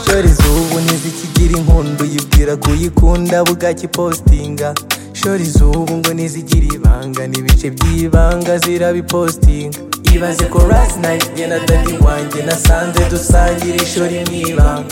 shorizo ubu ntizikigira inkundu yibwira kuyikunda bugacya ipostinga shorizo ubu ngo ntizigira ibanga n'ibice by'ibanga zirabipostinga ibaze ko rasi nayiti njye na dadi wanjye nasanze dusangira ishuri mu ibanga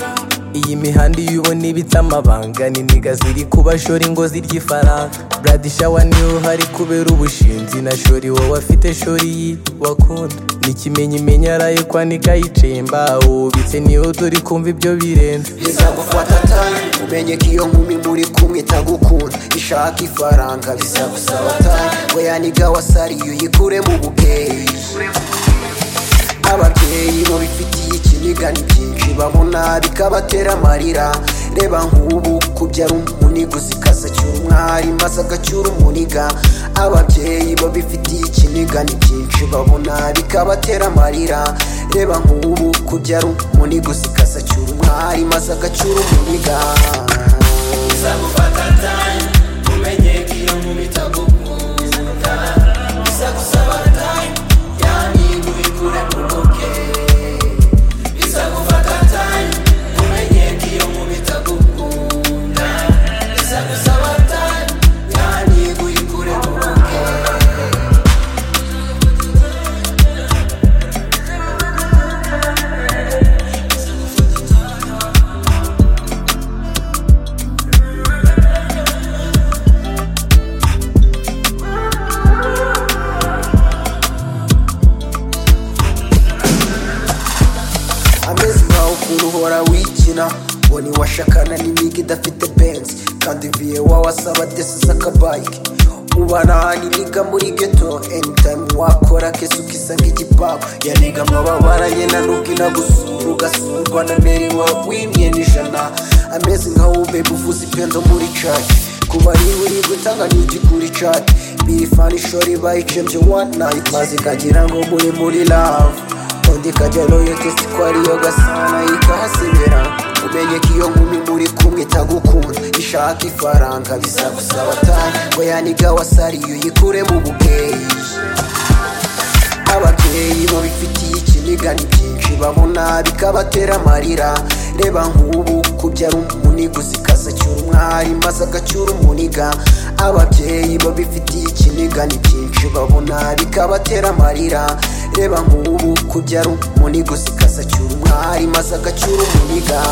iyi mihanda iyo ubona ibitse amabanga n'iniga ziri kuba shori ngo zirya ifaranga bradishawa niyo hari kubera ubushinzi na shori wowe afite shori yi wakunda n'ikimenyimenyi arayikwanika yicemba ubitse niyo dore kumva ibyo birenze bizagufata time umenye ko iyo nkumi muri kumwe itagukunda ishaka ifaranga bizagusaba time we yaniga wasariye uyikure mu bukeyi ababyeyi mu bifitiye ikiniga ni byinshi babona bikabatera amarira reba nk'ubu kubyara umuniga uzikaza cyura umwari maze agacyura umuniga ababyeyi babifitiye ikiniga ni byinshi babona bikabatera amarira reba nk'ubu kubyara umuniga uzikaza cyura umwari maze agacyura umuniga ameze nkaho ukuntu uhora wikina ngo ntiwashakana n'imiga idafite benzi kandi viye wawe asaba desi z'akabayike ubana n'imiga muri geto anytime wakora kese ukisanga igipangu yaniga mwababara nyina nubwo inagusura ugasurwa na meri wawe w'imyenda ijana ameze nkaho ube uvuza ipendo muri caki kuba ariwe uri gutanga n'igikuri caki birifani shori bayicembye one night maze ikagira ngo muri muri love undi kajya loyetesi ko ariyo gasana ikahasibira umenye ko iyo nkumi muri kumwe itagukunda ishaka ifaranga bizagusaba time ngo yaniga wasariye uyikure mu bukeyi ababyeyi babifitiye ikiniga ni byinshi babona bikabatera amarira reba nk'ubu kubyara umuniga uzikaza cyura umwari maze agacyura umuniga ababyeyi babifitiye ikiniga ni byinshi babona bikabatera amarira reba nk'ubu kubyara umuniga uzikaza cyura umwari maze agacyura umuniga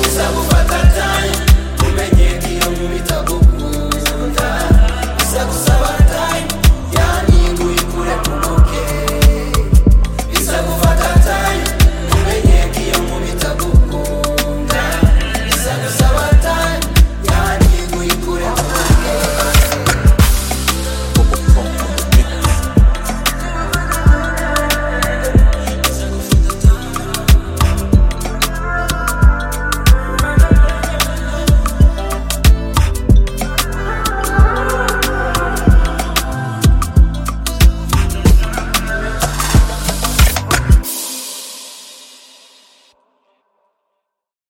bizagufata